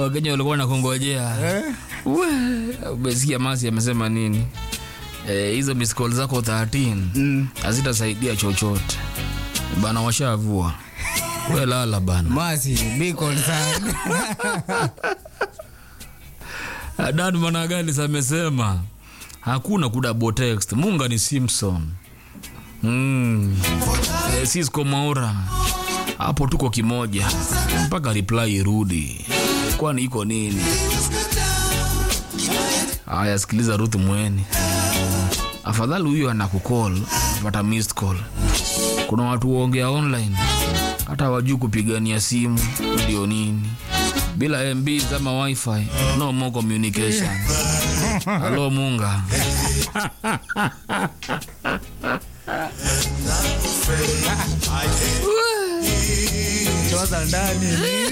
wakenya walikuwa nakungojea Eh? We, umesikia masi amesema nini Eh, hizo miss call zako 13 Mm. hazitasaidia chochote bana washavua we lala bana Masi, be concerned. dan managalis amesema hakuna kudouble text munga ni simpson mm. eh, cisco maura hapo tuko kimoja mpaka reply irudi kwani iko nini haya sikiliza ruth mweni afadhali huyo anakukol pata missed call kuna watu waongea online hata wajuu kupigania simu ndio nini bila mb ama wifi no more communication halo munga Choza ndani.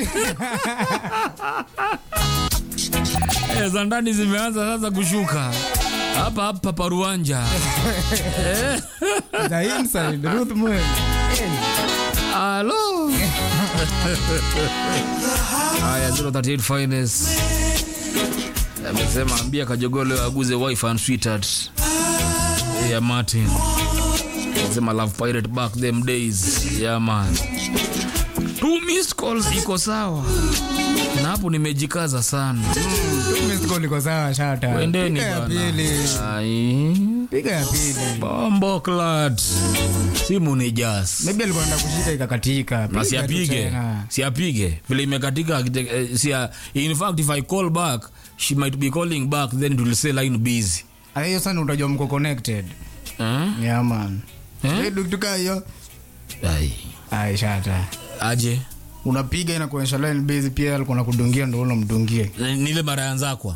Eh, za ndani zimeanza sasa kushuka hapa hapa paruanja The inside, Ruth Mwen. halo haya 038 finest amesema ambia kajogole aguze wife and sweetheart ya martin amesema love pirate back them days yeah man two missed calls iko sawa na hapo nimejikaza sana Miss call iko sawa shata. wendeni Piga ya bana pili. Ai. Piga ya pili. bombo clat simu ni jas Maybe alikuwa anataka kushika ikakatika. na Piga tu siapige tena. siapige vile imekatika akite- eh, sia in fact if i call back she might be calling back then it will say line busy Ah, hiyo sana utajua mko connected. eh? Yeah man. Eh? Eh, tukituka hiyo. Ai. Ai shata. aje Unapiga inakuonyesha line busy pia alikuwa anakudungia ndio unamdungie. Ni- nile mara yanzakwa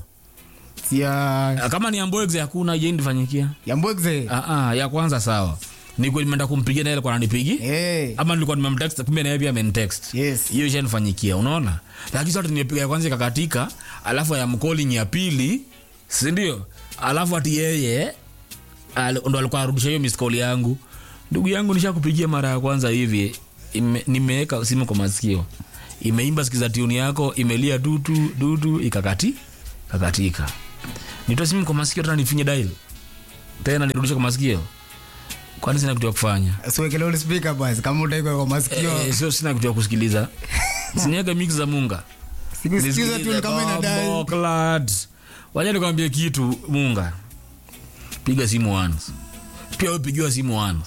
Sia kama ni amboexe hakuna je ndifanyikia ya mbwekze. ah, ah, ya kwanza sawa niko nimeenda kumpigia naye alikuwa ananipigi Eh. ama nilikuwa nimemtext kumbe naye pia amenitext Yes. hiyo ishanifanyikia unaona lakini sasa nimepiga ya kwanza ikakatika alafu ya mcalling ya pili si ndio alafu ati yeye al- ndo alikuwa arudisha hiyo missed call yangu ndugu yangu nishakupigia mara ya kwanza hivi ime- nimeweka simu kwa masikio imeimba sikiza tuni yako imelia dutu dutu ikakati kakatika nitoe simu kwa masikio tena nifinye dial tena nirudishe kwa masikio kwani sina kitu ya kufanya Siwekele ule speaker basi kama utaikwa kwa masikio. Eh, sio sina kitu ya kusikiliza siniaga mix za munga Sikusikiza tu ni kama inadai. inadai waja nikwambie kitu munga piga simu once pia upigiwa simu once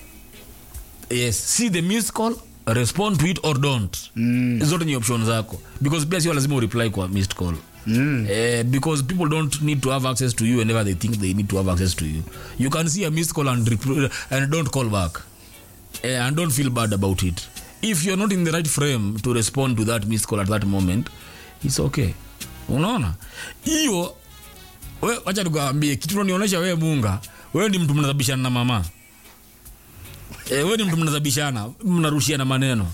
yes see the miss call respond to it or don't Mm. zote ni option zako because pia sio lazima ureply kwa missed call Mm. Eh, because people don't need to have access to you whenever they think they need to have access to you you can see a missed call and, rep- and don't call back eh, and don't feel bad about it if you're not in the right frame to respond to that missed call at that moment it's okay unaona hiyo we- wacha nikuambie kitu unanionyesha wewe munga wewe ni mtu mnadhabishana na mama eh, wewe ni mtu mnadhabishana mnarushiana maneno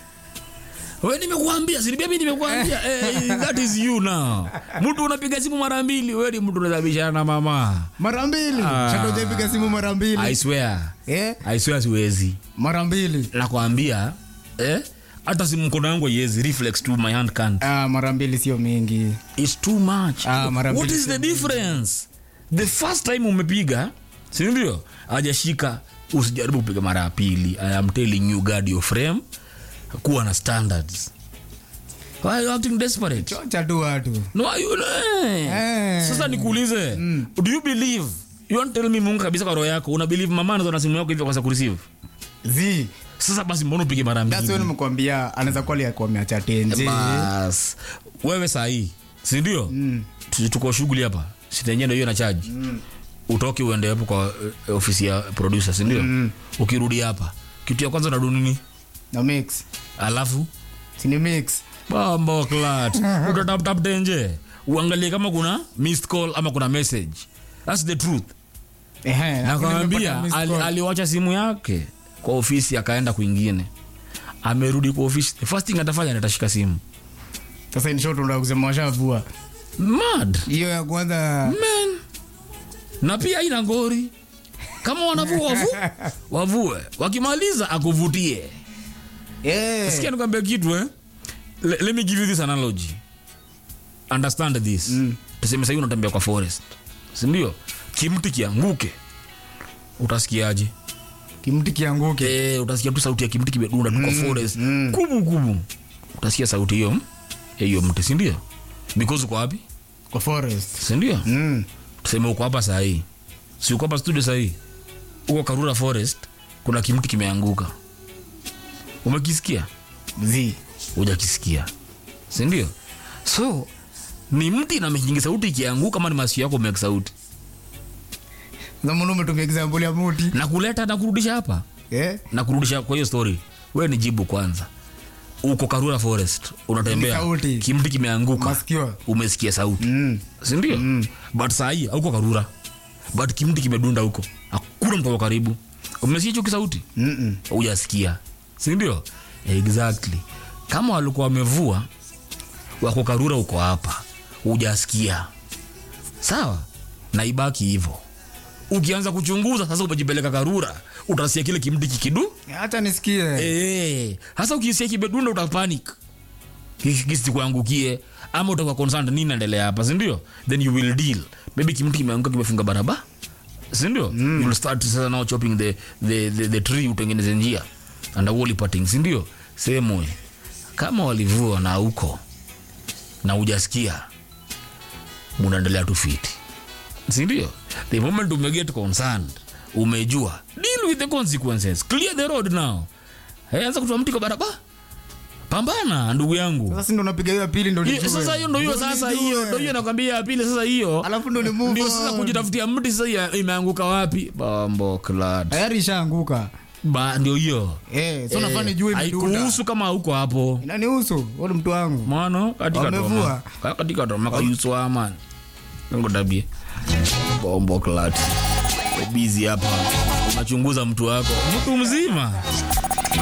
we nimekuambia sinibia mi nimekuambia eh, that is you now mtu unapiga simu mara mbili we ni mtu unadhabishana na mama Mara mbili. Ah. Shata hujaipiga simu mara i mbili. swear Eh? i swear siwezi Mara mbili. nakwambia eh, hata simu mkono yangu iwezi reflex to my hand can't Ah, mara mbili sio mingi. It's too much. Ah, mara What mbili is the difference? The first time umepiga, si ndio? Hajashika, usijaribu kupiga mara ya pili. I am telling you guard your frame. Kuwa na standards. Why are you acting desperate? Chocha tu watu. No, are you, eh. Eh. Sasa nikuulize, do you believe? You want to tell me Mungu kabisa kwa roho yako, una believe mama anazo na simu yako hivyo kwa sababu receive? Zi. Sasa basi mbona upige mara That's mbili? when nimekuambia anaweza kuwa alikuwa ameacha tenzi. bas wewe sahii sindio mm. tuko shughuli hapa sitenye ndo hiyo na chaji mm. utoke uende hapo kwa eh, ofisi ya producer sindio mm. ukirudi hapa kitu ya kwanza unadu nini Na mix. alafu Sini mix. bambo clat utataptapte nje uangalie kama kuna missed call ama kuna message thats the truth Ehe. nakwambia nimepata missed ali, call. aliwacha simu yake kwa ofisi akaenda kwingine amerudi kwa ofisi the first thing atafanya ni atashika simu Sasa in short unataka kusema washavua. mad Hiyo ya kwanza men na pia ina ngori kama wanavua wavu, wavue wakimaliza akuvutie eh sikia nikwambia kitu eh? Le, let me give you this analogy understand this mm. tuseme sahii unatembea kwa forest sindio kimti kianguke utasikiaje kimti kianguke e, utasikia tu sauti ya kimti kimedunda tu kwa forest kubu kubu utasikia sauti hiyo ya hiyo mti sindio because uko wapi kwa forest sindio mm. tuseme uko hapa sahii si uko hapa studio sahii uko karura forest kuna kimti kimeanguka umekisikia zi hujakisikia sindio so ni mti na mechingi sauti ikianguka ama ni masikio yako umeki sauti zamani umetumia example ya muti na kuleta na kurudisha hapa eh? na kurudisha kwa hiyo story we ni jibu kwanza uko karura forest unatembea Ni sauti. kimti kimeanguka masikio umesikia sauti mm. sindio mm. but sahii auko karura but kimti kimedunda huko hakuna mtu ako karibu umesikia hicho kisauti Mm-mm. hujasikia sindio exactly kama walikuwa wamevua wako karura uko hapa hujasikia sawa na ibaki hivo ukianza kuchunguza sasa umejipeleka karura utasikia kile kimti kikidu hacha nisikie Eh, hasa ukisikia kimedunda utapanic kisikuangukie ama utakuwa concerned nini naendelea hapa sindio then you will deal maybe kimti kimeanguka kimefunga barabara sindio mm. you'll start sasa now chopping the, the, the, the tree utengeneze njia and wall parting sindio same way kama walivua na huko na ujasikia munaendelea tu fiti sindio the moment umeget concerned umejua deal with the consequences clear the road now hey, anza kutoa mti kwa barabara pambana ndugu yangu sasa si ndo napiga hiyo ya pili ndo Hiyo- nijue. sasa hiyo ndo hiyo Ndo sasa nijue. hiyo ndo hiyo nakwambia ya pili sasa hiyo alafu ndo ni move ndio on. sasa kujitafutia mti sasa ya- imeanguka wapi bambo clad tayari ishaanguka ba ndio hiyo eh, so nafaa nijue imedunda haikuhusu kama huko hapo inanihusu uli mtu wangu mano katika Wamevua. toma katika toma kayuswa man ngo tabie bombo clad busy hapa unachunguza mtu wako mtu mzima